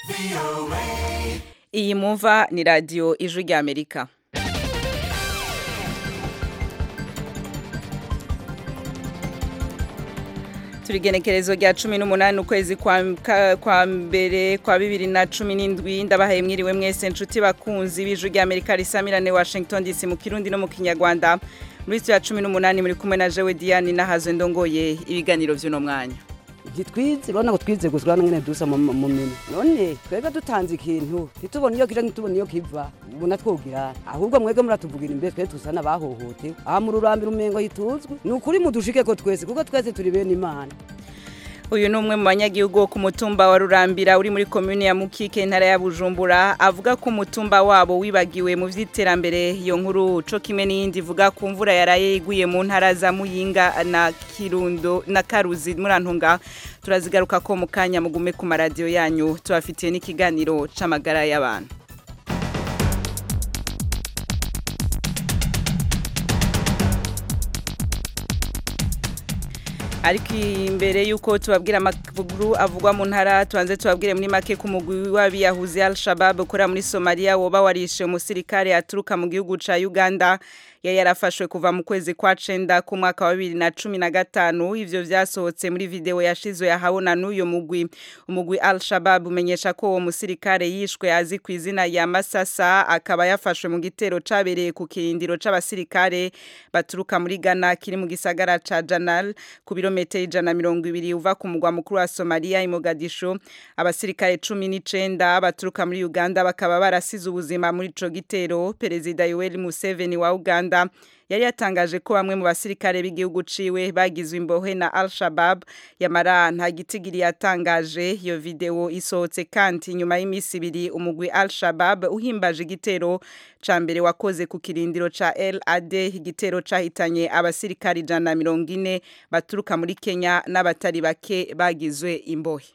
iyi mumva ni radiyo ijwi ry'amerika turigenekerezo rya cumi n'umunani ukwezi kwa, ka- kwa mbere kwa bibiri na cumi n'indwi ndabahaye mwiriwe mwese nshuti bakunzi b'ijwi ry'amerika risamirane washington dc mu kirundi no mu kinyarwanda muri ya cumi n'umunani muri kumwe na jewe diane nahazo ndongoye ibiganiro vy'uno mwanya ntitwize urabona ko twize gusa urabona ngene dusa mu mu minwe none twebwe dutanze ikintu ntitubone iyo kija ntitubone iyo kiva muna twogira ahubwo mwebwe muratuvugira imbere twe tusa n'abahohotewe aha mu rurambiro umengo hituzwe ni ukuri mudushikeko twese kuko twese turi bene imana uyu ni umwe mu banyagihugu wo ku mutumba wa rurambira uri muri komune ya mukike intara ya bujumbura avuga ko umutumba wabo wibagiwe mu vy'iterambere iyo nkuru co kimwe n'iyindi ivuga ku mvura yaraye iguye mu ntara za muyinga na kirundo na karuzi murantunga turazigaruka ko mu kanya mugume ku maradiyo yanyu tubafitiye n'ikiganiro c'amagara y'abantu ariko imbere y'uko tubabwira amakuru avugwa mu ntara tubanze tubabwire muri make ku mugwi w'abiyahuzi al-shabab ukora muri somaliya woba warishe umusirikare aturuka mu gihugu ca uganda yari yarafashwe kuva mu kwezi kwa cenda ku mwaka wa bibiri na cumi na gatanu ivyo vyasohotse muri video yashizwe yahabona n'uyo mugwi umugwi al-shabab umenyesha ko uwo musirikare yishwe azi ku izina ya masasa akaba yafashwe mu gitero cabereye ku kirindiro c'abasirikare baturuka muri ghana kiri mu gisagara ca janal ku birometero ijana na mirongo ibiri uva ku mugwa mukuru wa somaliya i mogadisho abasirikare cumi n'icenda baturuka muri uganda bakaba barasize ubuzima muri ico gitero perezida yoweri museveni wa uganda yari yatangaje ko bamwe mu basirikare b'igihugu ciwe bagizwe imbohe na al-shabab yamara nta gitigiri yatangaje iyo video isohotse kandi nyuma y'imisi ibiri umugwi al-shabab uhimbaje igitero ca mbere wakoze ku kirindiro ca LAD igitero cahitanye abasirikare ijana na mirongo ine baturuka muri Kenya n'abatari bake bagizwe imbohe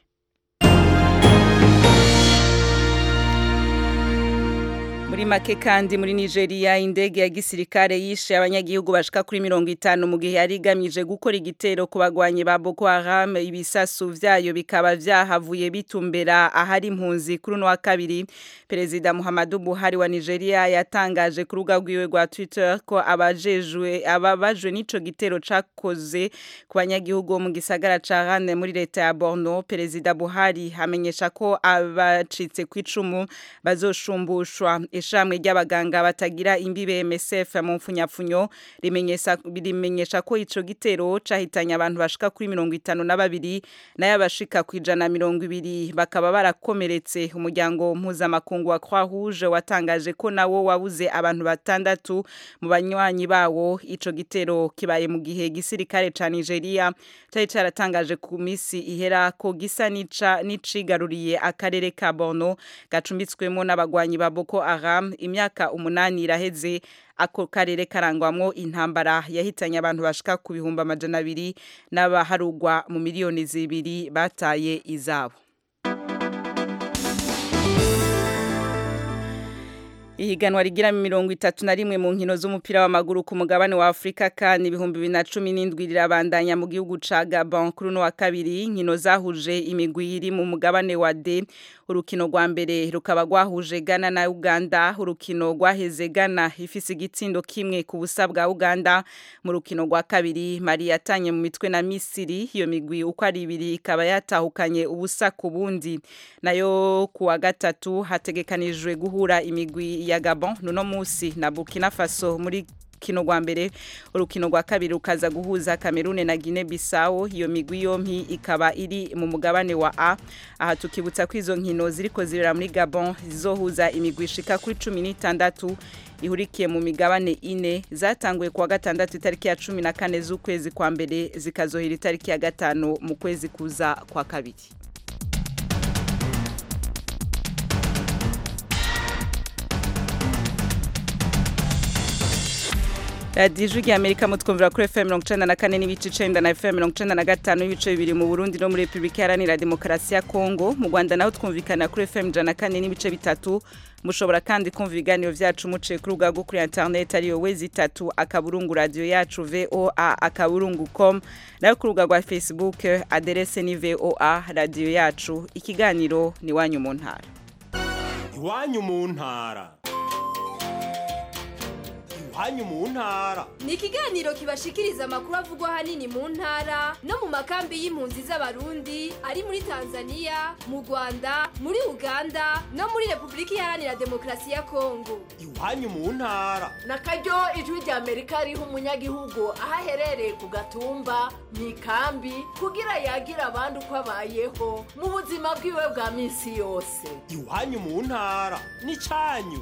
muri make kandi muri Nigeria indege ya gisirikare yishe abanyagihugu bashika kuri mirongo itanu mu gihe yari igamije gukora igitero ku bagwanyi ba Boko Haram ibisasu vyayo bikaba vyahavuye bitumbera ahari impunzi kuri uno wa kabiri perezida Muhammadu Buhari wa Nigeria yatangaje ku rubuga rwiwe rwa Twitter ko abajejwe ababajwe n'ico gitero cakoze ku banyagihugu bo mu gisagara ca Rane muri leta ya Borno perezida Buhari amenyesha ko abacitse ku icumu bazoshumbushwa ishamwe ry'abaganga batagira imbibe MSF mu mfunyapfunyo rimenyesha rimenyesha ko ico gitero cahitanye abantu bashika kuri mirongo itanu na babiri nayo abashika ku ijana na mirongo ibiri bakaba barakomeretse umuryango mpuzamakungu wa Croix Rouge watangaje ko nawo wabuze abantu batandatu mu banywanyi bawo ico gitero kibaye mu gihe gisirikare ca Nigeria cari caratangaje ku misi ihera ko gisa nica nicigaruriye akarere ka Borno gacumbitswemo n'abagwanyi ba Boko Haram imyaka umunani iraheze ako karere karangwamwo intambara yahitanye abantu bashika ku bihumbi amajana abiri n'abaharugwa mu miliyoni zibiri bataye izabo Ihiganwa rigira mirongo itatu na rimwe mu nkino z'umupira w'amaguru ku mugabane wa Afrika kandi ibihumbi bibiri na cumi n'indwi rirabandanya mu gihugu ca Gabon kuri uno wa kabiri inkino zahuje imigwi iri mu mugabane wa D urukino rwa mbere rukaba rwahuje Ghana na Uganda urukino rwaheze Ghana ifise igitsindo kimwe ku busa bwa Uganda mu rukino rwa kabiri Mali yatanye mu mitwe na Misiri iyo migwi uko ari ibiri ikaba yatahukanye ubusa ku bundi nayo ku wa gatatu hategekanijwe guhura imigwi ya Gabon nuno musi na Burkina Faso muri kino rwa mbere urukino rwa kabiri rukaza guhuza Cameroon na Guinea Bissau iyo migwi yompi ikaba iri mu mugabane wa A aha tukibutsa ko izo nkino ziriko zirera muri Gabon zizohuza imigwi ishika kuri 16 ihurikiye mu migabane ine zatanguye kuwa gatandatu itariki ya 14 z'ukwezi kwa mbere zikazohera itariki ya gatanu mu kwezi kuza kwa kabiri radiyo ijwi rya amerika mutwumvira kuri fm mirongo icenda na kane n'ibice icenda na fm mirongo icenda na gatanu n'ibice bibiri mu burundi no muri repubulika iharanira demokarasi ya kongo mu rwanda naho twumvikana kuri fm ijana na kane n'ibice bitatu mushobora kandi kumva ibiganiro vyacu muciye kuri rubuga rwo kuri internet ariyo wezi itatu akaburungu radiyo yacu voa akaburungu com nayo ku rubuga rwa facebook aderese ni voa radiyo yacu ikiganiro ni wanyu mu ntara iwanyu mu ntara iwanyu mu ntara ni ikiganiro kibashikiriza amakuru avugwa ahanini mu ntara no mu makambi y'impunzi z'abarundi ari muri tanzania mu rwanda muri uganda no muri repubulika iharanira demokarasi ya kongo iwanyu mu ntara na karyo ijwi rya amerika riha umunyagihugu aho aherereye ku gatumba mu ikambi kugira yagira abandi uko abayeho mu buzima bwiwe bwa minsi yose iwanyu mu ntara n'icanyu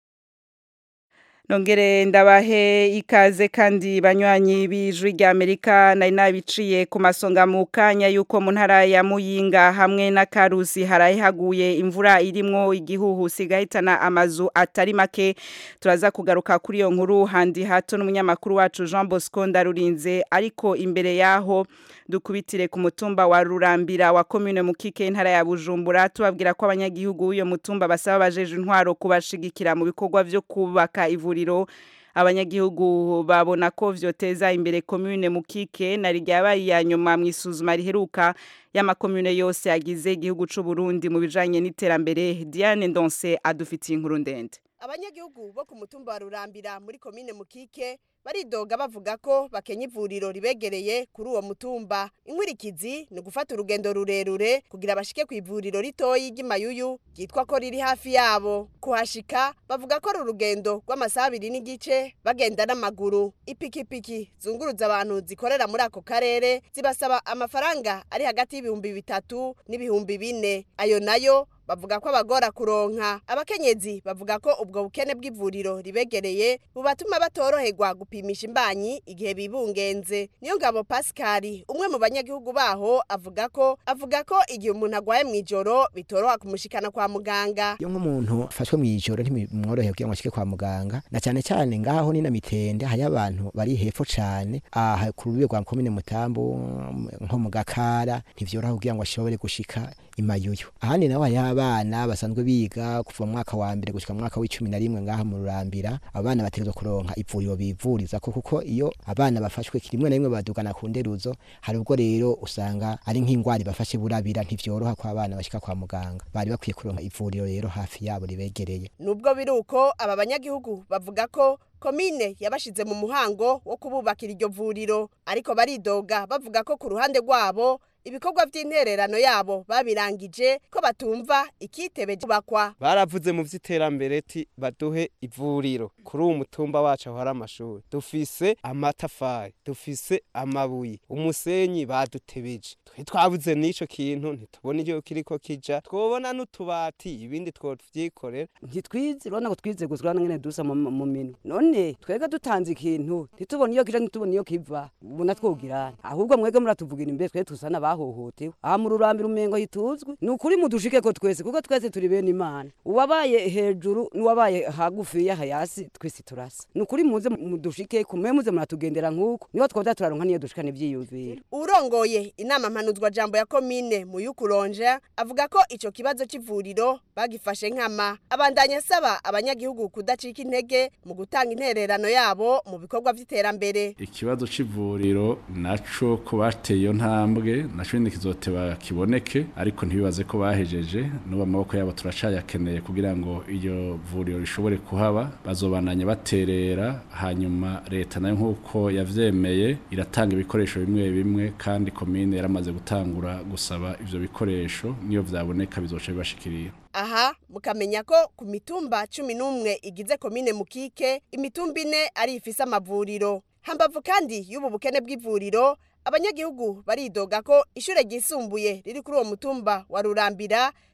nongere ndabahe ikaze kandi banywanyi b'ijwi rya amerika nari nabiciye ku masonga mu kanya y'uko mu ntara ya muyinga hamwe na karusi haraye haguye imvura irimwo igihuhusi igahitana amazu atari make turaza kugaruka kuri iyo nkuru handi hato n'umunyamakuru wacu jean bosco ndarurinze ariko imbere yaho dukubitire ku mutumba wa rurambira wa komine mukike intara ya bujumbura tubabwira ko abanyagihugu b'uyo mutumba basaba bajeje intwaro kubashigikira mu bikorwa vyo kubaka ivuriro abanyagihugu babona ko vyoteza imbere komune mukike na ryabaye ya nyuma mwisuzuma riheruka y'amakomune yose agize igihugu c'u Burundi mu bijanye n'iterambere Diane Ndonse adufitiye inkuru ndende abanyagihugu bo ku mutumba wa rurambira muri komine mukike baridoga bavuga ko bakenya ivuriro ribegereye kuri uwo mutumba inkwirikizi ni ugufata urugendo rurerure kugira bashike ku ivuriro ritoyi ry'imayuyu ryitwa ko riri hafi yabo kuhashika bavuga ko ari urugendo rw'amasaha abiri n'igice bagenda n'amaguru ipikipiki zunguruza abantu zikorera muri ako karere zibasaba amafaranga ari hagati y'ibihumbi bitatu n'ibihumbi bine ayo nayo bavuga ko abagora kuronka abakenyezi bavuga ko ubwo bukene bw'ivuriro ribegereye bubatuma batoroherwa gupimisha imbanyi igihe bibungenze niyo ngabo Pascal umwe mu banyagihugu baho avuga ko avuga ko igihe umuntu agwaye mu ijoro bitoroha kumushikana kwa muganga iyo nk'umuntu afashwe mu ijoro ntimworoheye kugira ngo ashike kwa muganga na cyane cyane ngaho ni na mitende hari abantu bari hepfo cyane aha ku rubibe rwa komine mutambo nko mu gakara ntivyoroha kugira ngo ashobore gushika imayuyu ahandi naho hariho abana basanzwe biga kuva mu mwaka wa mbere gushika mu mwaka w'icumi na rimwe ngaha mu rurambira abana bategerezwa kuronka ivuriro bivuriza ko kuko iyo abana bafashwe rimwe na rimwe badugana ku nderuzo hari ubwo rero usanga ari nk'ingwara bafashe burabira ntivyoroha ko abana bashika kwa muganga bari bakwiye kuronka ivuriro rero hafi yabo ribegereye nubwo biri uko aba banyagihugu bavuga ko komine yabashize mu muhango wo kububakira iryo vuriro ariko baridoga bavuga ko ku ruhande rwabo ibikorwa by'intererano yabo babirangije ko batumva ikitebe kubakwa baravuze mu vy'iterambere ti baduhe ivuriro kuri uwo mutumba wacu aho hari amashuri dufise amatafari dufise amabuye umusenyi badutebeje twe twabuze n'ico kintu ntitubona iyo kiriko kija twobona n'utubati ibindi twovyikorera ntitwize urabona ko twize gusa urabona ngene dusa mu mu minwe none twebwe dutanze ikintu ntitubone iyo kija ntitubone iyo kiva ubona twogira ahubwo mwebwe muratuvugira imbere twe tusa n'abahohotewe aha mu rurambira umengo hituzwe ni ukuri mudushike ko twese kuko twese turi bene imana uwabaye hejuru n'uwabaye hagufi y'aha hasi twese turasa ni ukuri muze mudushike kumwe muze muratugendera nk'uko niho twoza turaronka niyo dushikana ivyiyumviro urongoye inama mpanuzwa jambo ya komine mu yukuronje avuga ko ico kibazo c'ivuriro bagifashe nkama abandanya asaba abanyagihugu kudacika intege mu gutanga intererano yabo mu bikorwa vy'iterambere ikibazo c'ivuriro naco ko bateye iyo ntambwe naco nyene kizoteba kiboneke ariko ntibibaze ko bahejeje n'ubu amaboko yabo turacayakeneye kugira ngo iyo vuriro rishobore kuhaba bazobandanya baterera hanyuma leta nayo nk'uko yavyemeye iratanga ibikoresho bimwe bimwe kandi komine yaramaze gutangura gusaba ivyo bikoresho niyo vyaboneka bizoca bibashikirira aha mukamenya ko ku mitumba cumi n'umwe igize komine mukike imitumba ine ari ifise amavuriro hambavu kandi y'ubu bukene bw'ivuriro abanyagihugu baridoga ko ishure ryisumbuye riri kuri uwo mutumba wa rurambira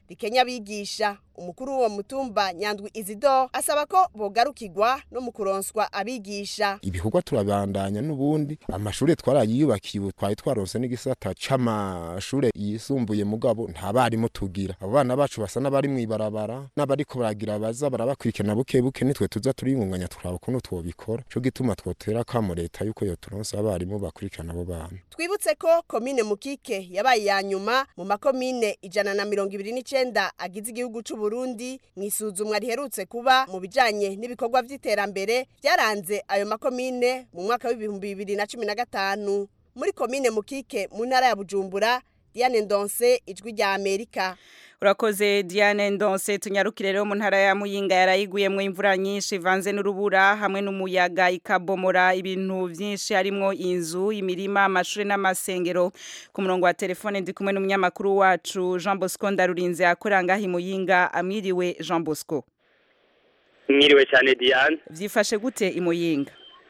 rikenya abigisha umukuru w'uwo mutumba nyandwi izidor asaba ko bogarukirwa no mu kuronswa abigisha ibikorwa turabandanya n'ubundi amashure twarayiyubakiye ubu twari twaronse n'igisata c'amashure yisumbuye mugabo nta barimu tugira abo bana bacu basa n'abari mw'ibarabara n'abariko baragira baza barabakurikirana buke buke nitwe tuza turiyungunganya turaba ukuntu twobikora co gituma twotera akamo leta yuko yoturonsa abarimu bakurikirana abo bana twibutse ko komine mukike yabaye iya nyuma mu makomine ijana na mirongo ibiri n'icenda agize igihugu c'u Burundi mw'isuzumwa riherutse kuba mu bijanye n'ibikorwa vy'iterambere vyaranze ayo makomine mu mwaka w'ibihumbi bibiri na cumi na gatanu muri komine mukike mu ntara ya bujumbura diane ndonse ijwi rya amerika urakoze diane ndonse tunyarukire rero mu ntara ya muyinga yarayiguyemwo imvura nyinshi ivanze n'urubura hamwe n'umuyaga ikabomora ibintu vyinshi harimwo inzu imirima amashure n'amasengero ku murongo wa telefone ndi kumwe n'umunyamakuru wacu jean bosco ndarurinze akorera ngaho imuyinga amwiriwe jean bosco mwiriwe cyane diane vyifashe gute imuyinga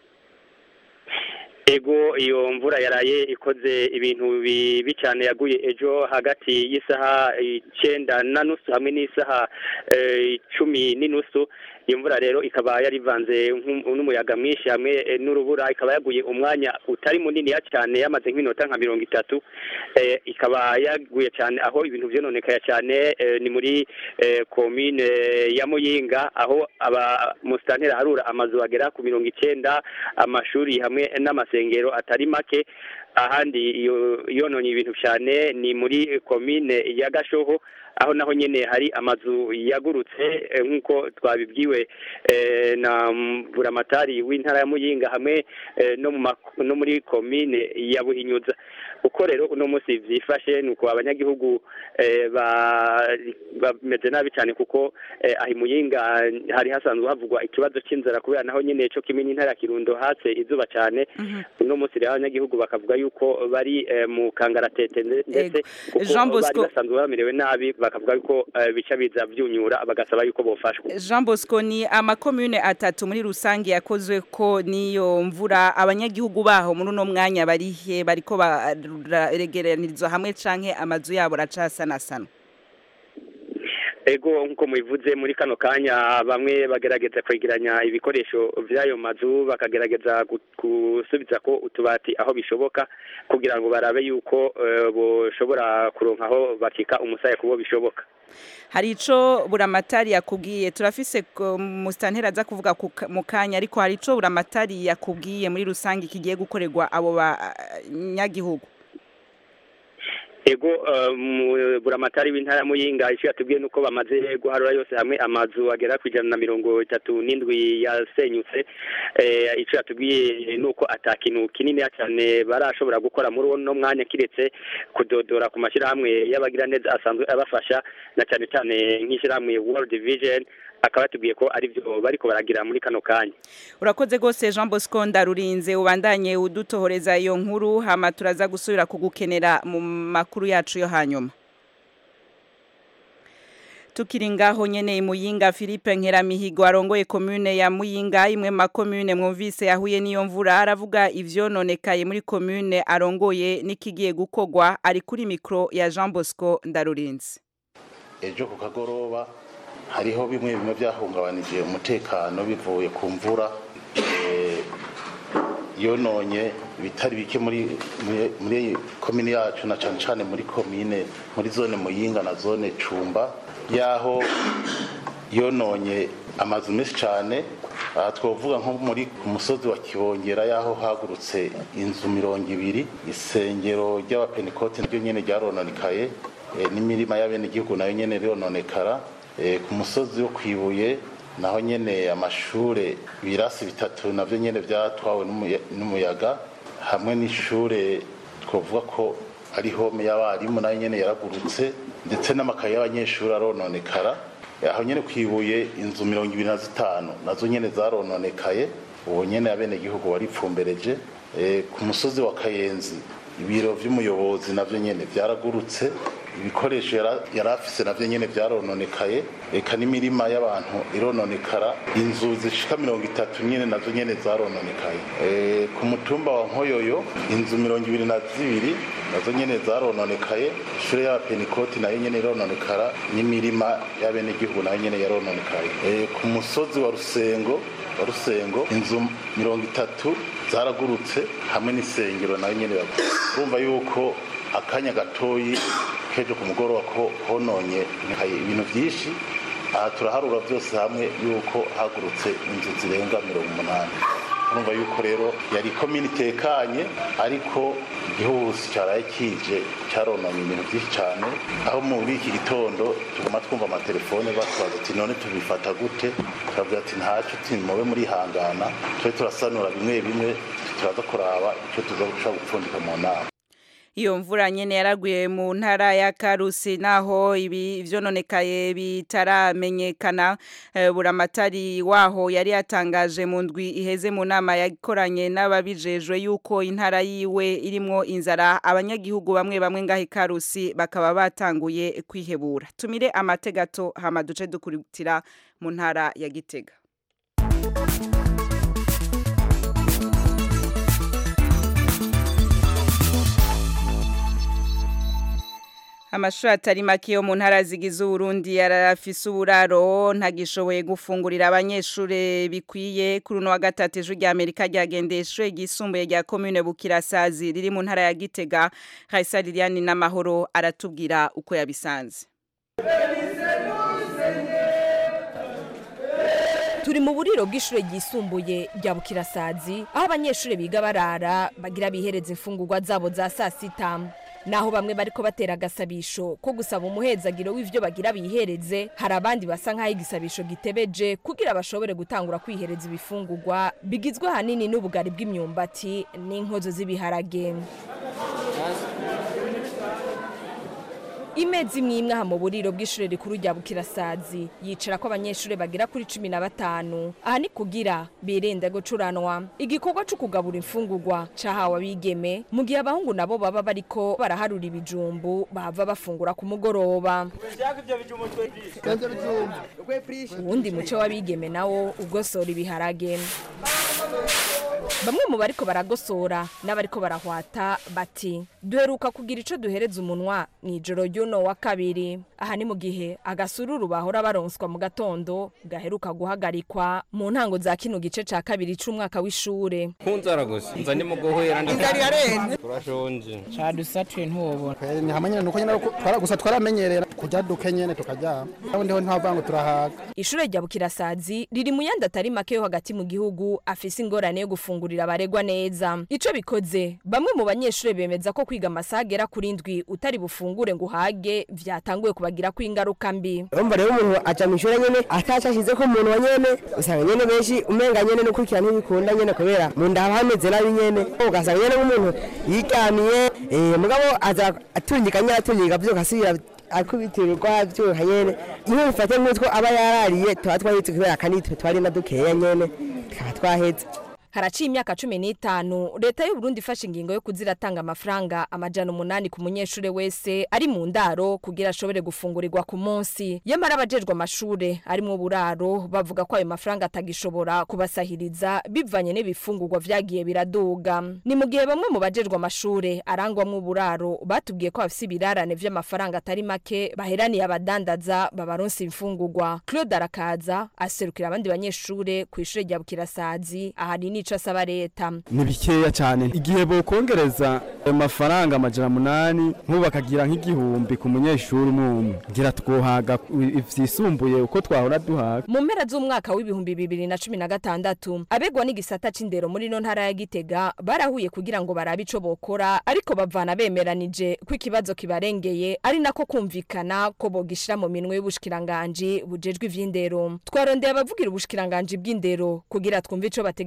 ego iyo mvura yaraye ikoze ibintu bibi cyane yaguye ejo hagati y'isaha icenda na nusu hamwe n'isaha eh, cumi n'inusu iyo mvura rero ikaba yarivanze nk'u- n'umuyaga mwinshi hamwe eh, n'urubura ikaba yaguye umwanya utari muniniya cyane yamaze nk'iminota nka mirongo itatu eh, ikaba yaguye cyane aho ibintu vyononekaya cyane eh, ni muri eh, komine ya muyinga aho aba musitanteri harura amazu agera ku mirongo icenda amashuri hamwe n'amasengero atari make ahandi iyo yononye ibintu cyane ni muri komine ya gashoho aho naho nyene hari amazu yagurutse eh, nk'uko twabibwiwe eh, na mm, buramatari w'intara ya muyinga hamwe eh, no mu mak- no muri komine ya buhinyuza uko rero uno munsi vyifashe nuko abanyagihugu eh, ba- bameze nabi cyane kuko eh, aho imuyinga hari hasanzwe havugwa ikibazo c'inzara kubera naho nyene co kimwe n'intara ya kirundo hatse izuba cyane uno munsi rero abanyagihugu bakavuga yuko bari eh, mu kangaratete nde- ndetse kuko Jean bari Bosco- basanzwe bamerewe nabi bakavuga yuko eh, bica biza vyunyura bagasaba yuko bofashwa Jean Bosco ni amakomune atatu muri rusange yakozwe ko niyo mvura abanyagihugu baho muri uno mwanya barihe bariko baregeranirizwa hamwe canke amazu yabo racasanasana ego nk'uko mubivuze muri kano kanya bamwe bagerageza kwegeranya ibikoresho vy'ayo mazu bakagerageza gu- gusubiza ko utubati aho bishoboka kugira ngo barabe yuko eh, boshobora kuronka aho bakika umusaya kubo bishoboka hari ico buramatari yakubwiye turafise ko musitanteri aza kuvuga ku ka- mu kanya ariko hari ico buramatari yakubwiye muri rusange kigiye gukorerwa abo banyagihugu ego eh, mu- buramatari w'intara ya muyinga ico yatubwiye nuko bamaze guharura yose hamwe amazu agera ku ijana na mirongo itatu n'indwi yasenyutse eh, ico yatubwiye nuko ata kintu kininiya cyane barashobora gukora muri uno mwanya kiretse kudodora ku mashyirahamwe y'abagiraneza asanzwe abafasha na cyane cyane nk'ishyirahamwe world vision akaba yatubwiye ko ari byo bariko baragira muri kano kanya urakoze rwose jean bosco ndarurinze ubandanye udutohoreza iyo nkuru hama turaza gusubira kugukenera mu makuru yacu yo hanyuma tukiri ngaho nyene imuyinga Philippe Nkeramihigo arongoye commune ya Muyinga imwe ma commune mwumvise yahuye niyo mvura aravuga ivyononekaye muri commune arongoye nikigiye gukogwa ari kuri micro ya Jean Bosco Ndarurinze ejo ku kagoroba hariho bimwe bimwe byahungabanije umutekano bivuye ku mvura eh, yononye ibitari bike muri muri- muri komine yacu na cane cane muri komine muri zone muyinga na zone cumba yaho yononye amazu menshi cane aha twavuga nko muri ku musozi wa kibongera yaho hagurutse inzu mirongo ibiri isengero ry'abapenikote naryo nyene ryarononekaye eh, n'imirima y'abenegihugu nayo nyene rononekara Eh, ku musozi wo kwibuye naho nyene amashure ibirasi bitatu navyo nyene vyatwawe n'umuya- n'umuyaga hamwe n'ishure twavuga ko ari home y'abarimu nayo nyene yaragurutse ndetse n'amakaye y'abanyeshuri arononekara Eh, aho nyene kwibuye inzu mirongo ibiri na zitanu nazo nyene zarononekaye ubu nyene abenegihugu baripfumbereje Eh, ku musozi wa kayenzi ibiro vy'umuyobozi navyo nyene vyaragurutse ibikoresho yara- yari afise navyo nyene vyarononekaye eka n'imirima y'abantu irononekara inzu zishika mirongo itatu nyene nazo nyene zarononekaye Eh, ku mutumba wa nkoyoyo inzu mirongo ibiri na zibiri nazo nyene zarononekaye ishure y'abapenikoti nayo nyene irononekara n'imirima y'abenegihugu nayo nyene yarononekaye Eh, ku musozi wa rusengo wa rusengo inzu mirongo itatu zaragurutse hamwe n'isengero nayo nyene yagurutse. urumva yuko akanya gatoyi kejo ku mugoroba ko hononye nkaye ibintu byinshi aha turaharura byose hamwe yuko hagurutse inzu zirenga mirongo umunani urumva yuko rero yari komini itekanye ariko igihuhusi cyaraye kije cyarononye ibintu byinshi cyane aho muri iki gitondo tuguma twumva amatelefone batwaza ati none tubifata gute turavuga ati ntacyo uti mube murihangana tube turasanura bimwe bimwe turaza kuraba icyo tuza gushobora gupfundika mu nama iyo mvura nyene yaraguye mu ntara ya Karusi naho ibi vyononekaye bitaramenyekana eh, buramatari waho yari yatangaje mu ndwi iheze mu nama yakoranye n'ababijejwe yuko intara yiwe irimwo inzara abanyagihugu bamwe bamwe ngaho i Karusi bakaba batanguye kwihebura tumire amategato hama duce dukurikira mu ntara ya Gitega Amashuri atari make yo mu ntara zigize Uburundi yarafise uburaro ntagishoboye gufungurira abanyeshure bikwiye kuri uno wa gatatu ejo rya Amerika ryagendeshe gisumbuye rya commune Bukirasazi riri mu ntara ya Gitega Raisa Liliane n'amahoro aratubwira uko yabisanze turi mu buriro bw'ishure ryisumbuye rya bukirasazi aho abanyeshure biga barara bagira bihereza imfungurwa zabo za saa sita naho bamwe bariko batera agasabisho ko gusaba umuhezagiro w'ivyo bagira bihereze hari abandi basa nk'aho igisabisho gitebeje kugira bashobore gutangura kwihereza ibifungurwa bigizwe ahanini n'ubugari bw'imyumbati n'inkozo z'ibiharage imeza imwe imwe aha mu buriro bw'ishure rikuru rya bukirasazi yicara ko abanyeshure bagera kuri cumi na batanu aha ni kugira birinde gucuranwa igikorwa co kugabura imfungurwa cahawe abigeme mu gihe abahungu nabo baba bariko baraharura ibijumbu bahava bafungura ku mugoroba uwundi muco w'abigeme nawo ugosora ibiharage bamwe mu bariko baragosora n'abariko barahwata bati duheruka kugira ico duhereza umunwa mw'ijoro ry'uno wa kabiri aha ni mu gihe agasururu bahora baronswa mu gatondo gaheruka guhagarikwa mu ntango za kino gice ca kabiri c'umwaka w'ishure kunzara gusa nza ndi mu guhera Inzara irarenze. turashonje cadusatuye ntubona ni hamwe nyene nuko nyene twara gusa twaramenyerera kujya duke nyene tukaryama aho ndiho ntavuga ngo turahaga ishure rya bukirasazi riri mu yandi atari make yo hagati mu gihugu afise ingorane yo gufungurira abaregwa neza ico bikoze bamwe mu banyeshure bemeza ko kwiga amasaha agera kuri ndwi utari bufungure ngo uhage vyatanguye kubagirako ingaruka mbi urumva rero umuntu aca mu ishuri nyene ataca ashize ko umuntu wa nyene usanga nyene benshi umenga nyene nukurikira ntibikunda nyene kubera mu nda haba hameze nabi nyene ugasanga nyene nk'umuntu yiryamiye eh, mugabo aza atungika nyene atungika vyuka asubira akubitirirwa vyuka nyene iyo bifate nk'utwo aba yarariye tuba twahetse kubera akanitwe twari na dukeya nyene tukaba twaheze haraciye imyaka cumi n'itanu leta y'u Burundi ifashe ingingo yo kuziratanga amafaranga amajana umunani ku munyeshure wese ari mu ndaro kugira ashobore gufungurirwa ku munsi yamara abajejwe amashure arimwo uburaro bavuga ko ayo mafaranga atagishobora kubasahiriza bivanye n'ibifungurwa vyagiye biraduga ni mu gihe bamwe mu bajejwe amashure arangwamwo uburaro batubwiye ko bafise ibirarane vy'amafaranga atari make baheraniye abadandaza babaronsa imfungurwa Claude Arakaza aserukira abandi banyeshure ku ishure rya Bukirasazi ahari nico asaba leta ni bikeya cyane igihe bokongereza ayo mafaranga amajana munani nk'ubu bakagira nk'igihumbi ku munyeshuri umwe umwe ngira twohaga ivyisumbuye uko twahora duhaga mu mpera z'umwaka w'ibihumbi bibiri na cumi na gatandatu abegwa n'igisata c'indero muri no ntara ya gitega barahuye kugira ngo barabe ico bokora ariko bavana bemeranije ko ikibazo kibarengeye ari nako kumvikana ko bogishira mu minwe y'ubushikiranganji bujejwe ivy'indero twarondeye abavugira ubushikiranganji bw'indero kugira twumve ico bategekanya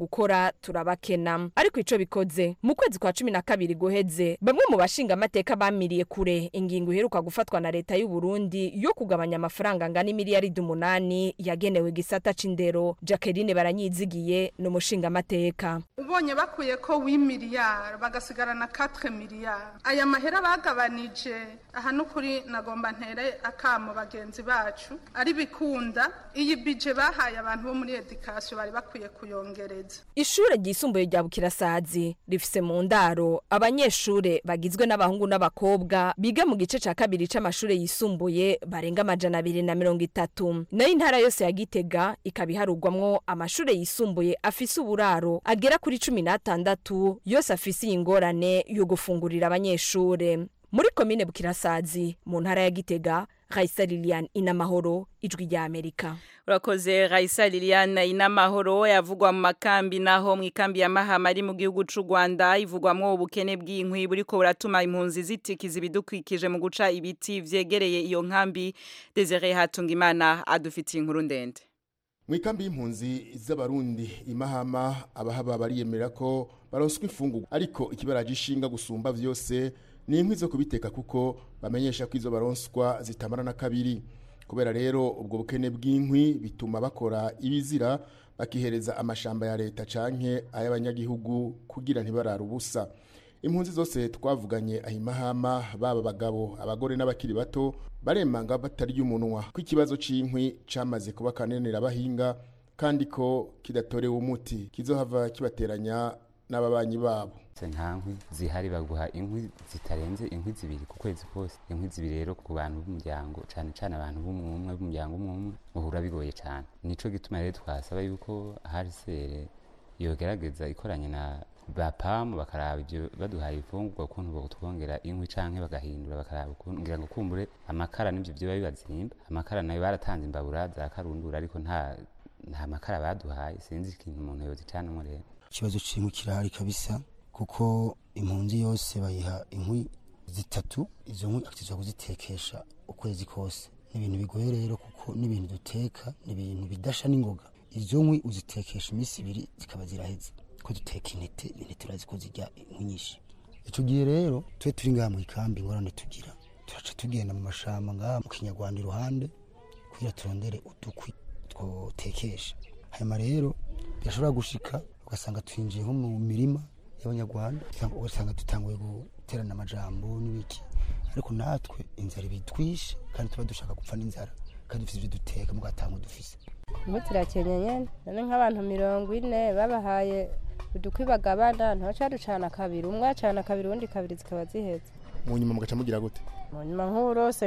gukora turabakena ariko ico bikoze mu kwezi kwa cumi na kabiri guheze bamwe mu bashinga amateka bamiriye kure ingingo iheruka gufatwa na leta y'u Burundi yo kugabanya amafaranga angana imiliyaridi umunani yagenewe gisata c'indero Jacqueline baranyizigiye ni umushinga amateka ubonye bakuye ko w'imiliyari bagasigarana 4 miliyari aya mahera bagabanije aha n'ukuri nagomba ntere akamo bagenzi bacu ari bikunda iyi bije bahaye abantu bo muri edikasiyo bari bakwiye kuyongereza ishure ryisumbuye rya bukirasazi rifise mu ndaro abanyeshure bagizwe n'abahungu n'abakobwa biga mu gice ca kabiri c'amashure yisumbuye barenga amajana abiri na mirongo itatu nayo intara yose ya gitega ikaba iharugwamwo amashure yisumbuye afise uburaro agera kuri cumi n'atandatu yose afise iyi ngorane yo gufungurira abanyeshure muri komine bukirasazi mu ntara ya gitega Raisa Lilian inamahoro ijwi rya Amerika urakoze Raisa Lilian inamahoro yavugwa mu makambi naho mu ikambi ya Mahama ari mu gihugu c'u Rwanda ivugwamwo ubukene bw'inkwi buriko buratuma impunzi zitikiza ibidukwikije mu guca ibiti vyegereye iyo nkambi Desire Hatungimana adufitiye inkuru ndende mu ikambi y'impunzi z'abarundi imahama abahaba bariyemera ko baronswa imfungurwa ariko ikibaraje ishinga gusumba vyose ni inkwi zo kubiteka kuko bamenyesha ko izo baronswa zitamara na kabiri kubera rero ubwo bukene bw'inkwi bituma bakora ibizira bakihereza amashamba ya leta canke ay'abanyagihugu kugira ntibarara ubusa impunzi zose twavuganye ahimahama baba abagabo abagore n'abakiri bato baremanga batarya umunwa ko ikibazo c'inkwi camaze kuba kanenera abahinga kandi ko kidatorewe umuti kizohava kibateranya n'ababanyi babo nta nkwi zihari baguha inkwi zitarenze inkwi zibiri ku kwezi kose inkwi zibiri rero ku bantu b'umuryango cyane cyane abantu b'umwe b'umuryango umwe umwe bahura bigoye cyane nico gituma rero twasaba yuko harisere yogerageza ikoranye na ba pamu bakaraba ibyo baduhaye ibifungurwa ukuntu botwongera inkwi canke bagahindura bakaraba ukuntu ngira ngo kumbure amakara n'ivyo vyoba bibazimba amakara nayo baratanze imbabura za karundura ariko nta nta makara baduhaye sinzi ikintu umuntu yozicanamwo rero ikibazo c'inkwi kirahari kabisa kuko impunzi yose bayiha inkwi zitatu izo nkwi akitizwa kuzitekesha ukwezi kose ni ibintu bigoye rero kuko n'ibintu duteka ni ibintu bidasha n'ingoga izo nkwi uzitekesha iminsi ibiri zikaba ziraheze ko duteka intete intete urazi ko zirya inkwi nyinshi ico gihe rero twe turi ngaha mu ikambi ingorane tugira turaca tugenda mu mashamba ngaha mu kinyarwanda iruhande kugira turondere udukwi twotekesha hanyuma rero birashobora gushika ugasanga twinjiye nko mu mirima y'abanyarwanda ugasanga dutanguye guterana amajambo n'ibiki ariko natwe inzara ibitwishe kandi tuba dushaka gupfa n'inzara kandi dufite ibyo duteka mugatanga dufise imbuto irakenye nyene none nk'abantu mirongo ine babahaye udukwi bagabana ntibaca ducana kabiri umwe acana kabiri uwundi kabiri zikaba ziheze mu nyuma mugaca mugira gute mu nyuma nk'urose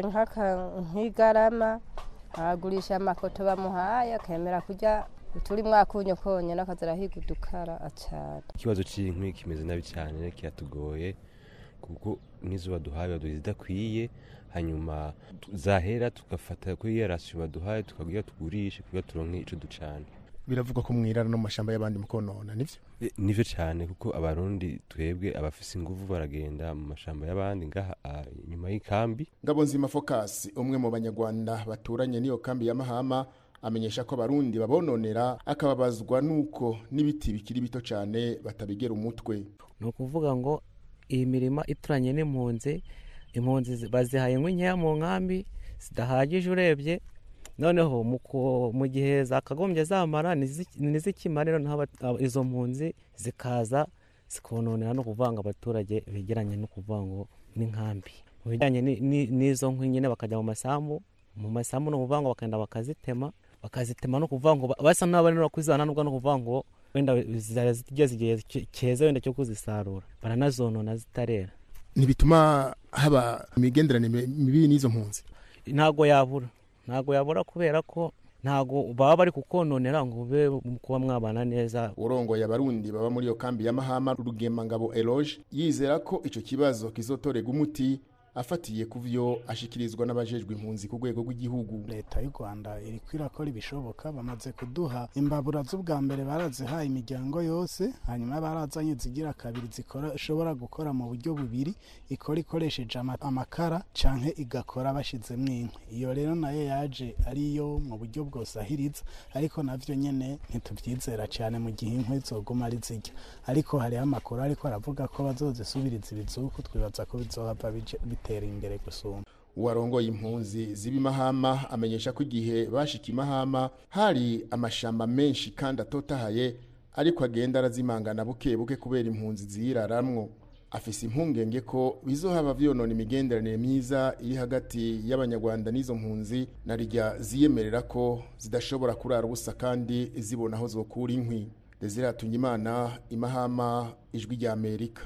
nk'igarama aragurisha amakoto bamuhaye akemera kurya turi mwakunyo konyene akazarahiga udukara acana ikibazo c'inkwi kimeze nabi cyane kiratugoye kuko n'izo baduhaye baduha zidakwiye hanyuma zahera tugafata kuri iyo rasiyo baduhaye tukagira tugurishe kugira turonke ico ducana biravugwa ko mwirara no mu mashamba y'abandi mukonona nivyo nivyo cyane kuko abarundi twebwe abafise inguvu baragenda mu mashamba y'abandi ngaha nyuma y'ikambi ngabonzima focus umwe mu banyarwanda baturanye n'iyo kambi ya mahama amenyesha ko abarundi babononera akababazwa nuko n'ibiti bikiri bito cyane batabigera umutwe ni ukuvuga ngo iyi mirima ituranye n'impunzi impunzi bazihaye inkwi nkeya mu nkambi zidahagije urebye noneho mu gihe zakagombye zamara ntizikimare noneho izo mpunzi zikaza zikononera no kuvanga abaturage begeranye no kuvuga ngo n'inkambi mu bijyanye n'izo nkwi nyine bakajya mu masambu mu masambu no kuvuga ngo bakagenda bakazitema bakazitema no kuvuga ngo basa n'abanira kuzana nubwo no kuvuga ngo wenda zigeze igihe cyeza wenda cyo kuzisarura baranazonona zitarera ntibituma haba imigenderanire mibi n'izo mpunzi ntago yabura ntago yabura kubera ko ntago baba bari kukononera ngo ube kuba mwabana neza urongoye abarundi baba muri iyo kambi ya mahama rugemangabo eloge yizera ko ico kibazo kizotorega umuti afatiye ku vyo ashikirizwa n'abajejwe impunzi ku rwego rw'igihugu leta y'u rwanda iri kwirakora ibishoboka bamaze kuduha imbabura z'ubwa mbere barazihaye imiryango yose hanyuma barazanye zigira kabiri zishobora gukora mu buryo bubiri ikora ikoresheje ama- amakara canke igakora bashizemwo inkwi iyo rero nayo yaje ariyo mu buryo bwosahiriza ariko navyo nyene ntituvyizera cane mu gihe inkwi zoguma ari zirya ariko hariho amakuru ariko aravuga ko bazozisubiriza ibizuku twibaza ko bizohava bije- bitera imbere gusumba uwarongoye impunzi z'ibimahama amenyesha ko igihe bashika imahama hari amashamba menshi kandi atotahaye ariko agenda arazimangana buke buke kubera impunzi ziyiraramwo afise impungenge ko bizohaba vyonona imigenderanire myiza iri hagati y'abanyarwanda n'izo mpunzi na rirya ziyemerera ko zidashobora kurara ubusa kandi zibona aho zokura inkwi Desire Hatungimana imahama ijwi rya Amerika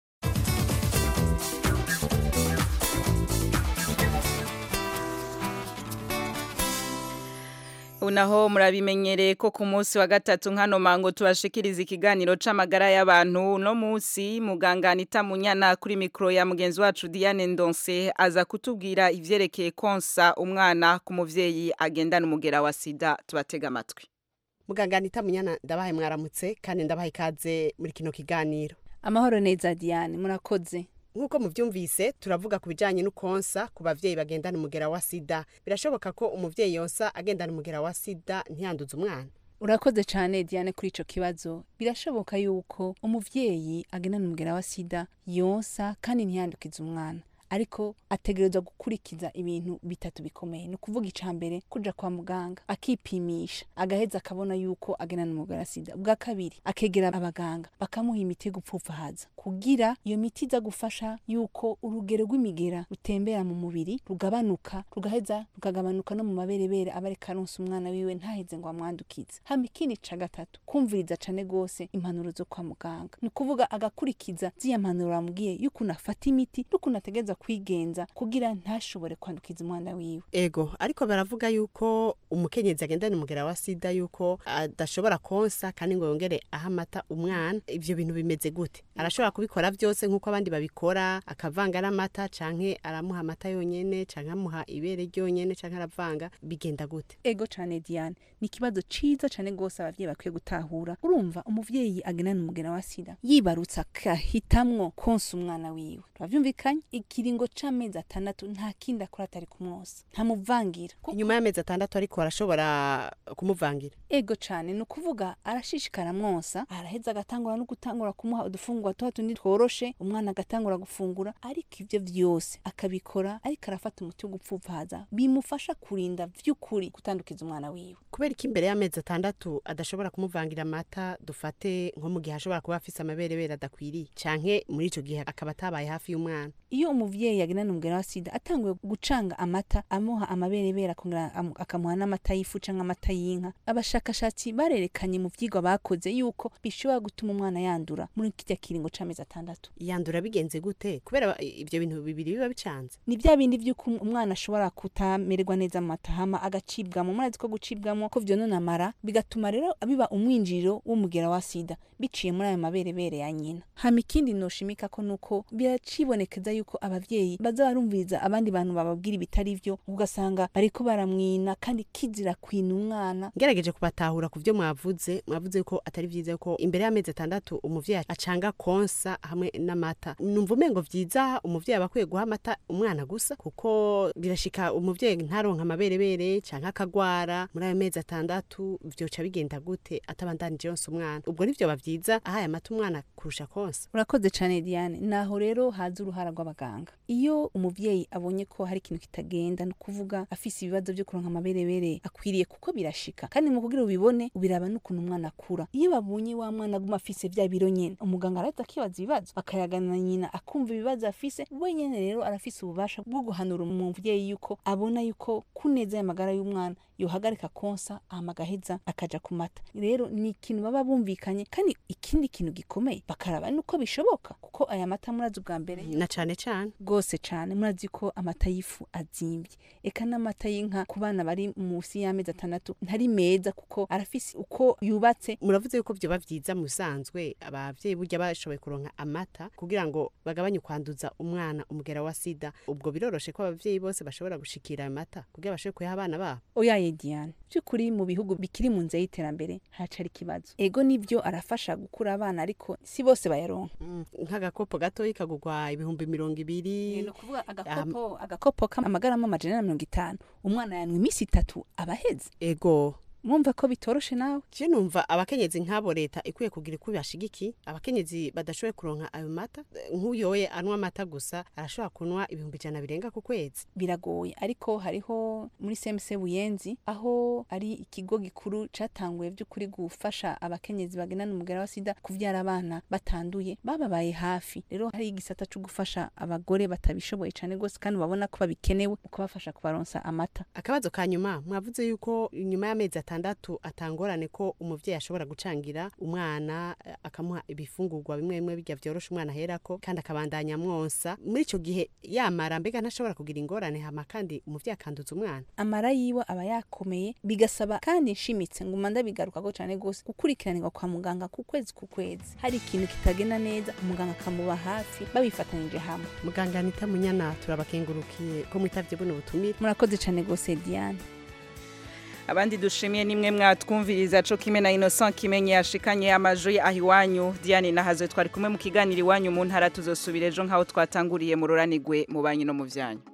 Unaho murabimenyereye ko ku munsi wa gatatu nkano mango tubashikiriza ikiganiro c'amagara y'abantu no munsi muganga Anita Munyana kuri mikro ya mugenzi wacu Diane Ndonse aza kutubwira ivyerekeye konsa umwana ku muvyeyi agendana umugera wa sida tubatega amatwi muganga Anita Munyana ndabahaye mwaramutse kandi ndabahaye ikaze muri kino kiganiro amahoro neza Diane murakoze nk'uko muvyumvise turavuga ku bijanye n'ukonsa ku bavyeyi bagendana umugera wa sida birashoboka ko umuvyeyi yonsa agendana umugera wa sida ntiyanduze umwana urakoze cyane Diane kuri ico kibazo birashoboka yuko umuvyeyi agendana umugera wa sida yonsa kandi ntiyandukize umwana ariko ategerezwa gukurikiza ibintu bitatu bikomeye ni ukuvuga ica mbere kuja kwa muganga akipimisha agaheza akabona yuko agendana umugera wa sida bwa kabiri akegera abaganga bakamuha imiti yo gupfupfahaza kugira iyo miti iza gufasha yuko urugero rw'imigera rutembera mu mubiri rugabanuka rugaheza rukagabanuka no mu maberebere aba ariko aronsa umwana wiwe ntaheze ngo amwandukize hama ikindi ca gatatu kumviriza cane gose impanuro zo kwa muganga ni ukuvuga agakurikiza ziya mpanuro bamubwiye y'ukuntu afata imiti n'ukuntu ategereza kwigenza kugira ntashobore kwandukiza umwana wiwe ego ariko baravuga yuko umukenyezi agendana umugera wa sida yuko adashobora konsa kandi ngo yongere aha amata umwana ivyo bintu bimeze gute arashobora kubikora vyose nk'uko abandi babikora akavanga n'amata canke aramuha amata yonyene canke amuha ibere ryonyene canke aravanga bigenda gute ego cane Diane ni ikibazo ciza cane gose abavyeyi bakwiye gutahura urumva umuvyeyi agendana umugera wa sida yibarutse akahitamwo konsa umwana wiwe turavyumvikanye ikiringo c'amezi atandatu nta kindi akora atari kumwosa ntamuvangira inyuma y'amezi atandatu ariko arashobora kumuvangira ego cane ni ukuvuga arashishikara mwonsa araheza agatangura no gutangura kumuha udufungurwa tuba tundi tworoshe umwana agatangura gufungura ariko ivyo vyose akabikora ariko arafata umuti wo gupfupfahaza bimufasha kurinda vy'ukuri gutandukiza umwana wiwe kubera ko imbere y'amezi atandatu adashobora kumuvangira amata dufate nko mu gihe ashobora kuba afise amaberebere adakwiriye canke muri ico gihe akaba atabaye hafi y'umwana iyo umuvyeyi agendana umugera wa sida atanguye gucanga amata amuha amaberebere akongera amu- akamuha n'amata y'ifu canke amata y'inka abashakashatsi barerekanye mu vyigwa bakoze yuko bishobora gutuma umwana yandura muri kirya kiringo c'amezi atandatu yandura bigenze gute kubera ivyo bintu bibiri biba bicanze ni vya bindi vy'uko umwana ashobora kutamererwa neza mu mata hama agacibwamo murazi ko gucibwamo ko vyonona amara bigatuma rero biba umwinjiriro w'umugera wa sida biciye muri ayo maberebere ya nyina hama ikindi noshimika ko nuko biracibonekeza yuko abavyeyi baza barumviriza abandi bantu bababwira ibitari vyo ugasanga bariko baramwina kandi kizira kwina umwana ngerageje kubatahura ku vyo mwavuze mwavuze ko atari vyiza ko imbere y'amezi atandatu umuvyeyi acanga konsa hamwe n'amata numva umengo vyiza umuvyeyi aba akwiye guha amata umwana gusa kuko birashika umuvyeyi ntaronka amaberebere canke akagwara muri ayo mezi atandatu vyoca bigenda gute atabandanije yonsa umwana ubwo nivyo ba vyiza ahaye amata umwana kurusha konsa urakoze cane Diane naho rero haza uruhara rw'abaganga iyo umuvyeyi abonye ko hari ikintu kitagenda ni ukuvuga afise ibibazo vyo kuronka amaberebere akwiriye kuko birashika kandi mu kugira ubibone ubiraba n'ukuntu umwana akura iyo babonye wa mwana aguma afise vya biro nyene umuganga arahita akibaza ibibazo akayagana na nyina akumva ibibazo afise we nyene rero arafise ububasha bwo guhanura umuvyeyi yuko abona yuko kuneza y'amagara y'umwana yohagarika konsa hama agaheza akaja ku mata rero ni ikintu baba bumvikanye kandi ikindi kintu gikomeye bakaraba nuko bishoboka kuko aya mata murazi ubwa mbere na cane cane rwose cane murazi ko amata y'ifu azimvye eka n'amata y'inka ku bana bari munsi y'amezi atandatu ntari meza kuko arafise uko yubatse muravuze yuko vyoba vyiza mu bisanzwe abavyeyi burya bashoboye kuronka amata kugira ngo bagabanye kwanduza umwana umugera wa sida ubwo biroroshe ko abavyeyi bose bashobora gushikira ayo mata kugira bashobore kuyaha abana babo oya ye Diane by'ukuri mu bihugu bikiri mu nzira y'iterambere hacari ikibazo ego nivyo arafasha gukura abana ariko si bose bayaronka nk'agakopo gatoyi kagurwa ibihumbi mirongo ibiri no kuvuga agakopo agakopo k'amagarama amajana na mirongo itanu umwana yanwa iminsi itatu aba aheze ego mwumva ko bitoroshe nawe je numva abakenyezi nk'abo leta ikwiye kugira uko bashigiki abakenyezi badashoboye kuronka ayo mata nk'uyoye anywa amata gusa arashobora kunwa ibihumbi ijana birenga ku kwezi biragoye ariko hariho muri CMC Buyenzi aho ari ikigo gikuru catanguye by'ukuri gufasha abakenyezi bagendana umugera wa sida kuvyara abana batanduye bababaye hafi rero hari igisata cyo gufasha abagore batabishoboye cane gose kandi babona ko babikenewe ukabafasha kubaronsa amata akabazo ka nyuma mwavuze yuko nyuma y'amezi atandatu atangorane ko umuvyeyi ashobora gucangira umwana eh, akamuha ibifungurwa bimwe bimwe bijya vyorosha umwana aherako kandi akabandanya mwonsa muri ico gihe yamara mbega ntashobora kugira ingorane hama kandi umuvyeyi akanduza umwana amara yiwe aba yakomeye bigasaba kandi nshimitse nguma ndabigarukako cane gose gukurikiranirwa kwa muganga ku kwezi ku kwezi hari ikintu kitagenda neza umuganga akamuba hafi babifatanije hamwe muganga anita munyana turabakengurukiye ko mwitavye buno butumire murakoze cane gose Diane abandi dushimiye nimwe mwatwumviriza co kimwe na Innocent kimenye yashikanye amajwi aho iwanyu Diane nahazo twari kumwe mu kiganiro iwanyu mu ntara tuzosubira ejo nkaho twatanguriye mu ruranigwe mu banyi no mu vyanyu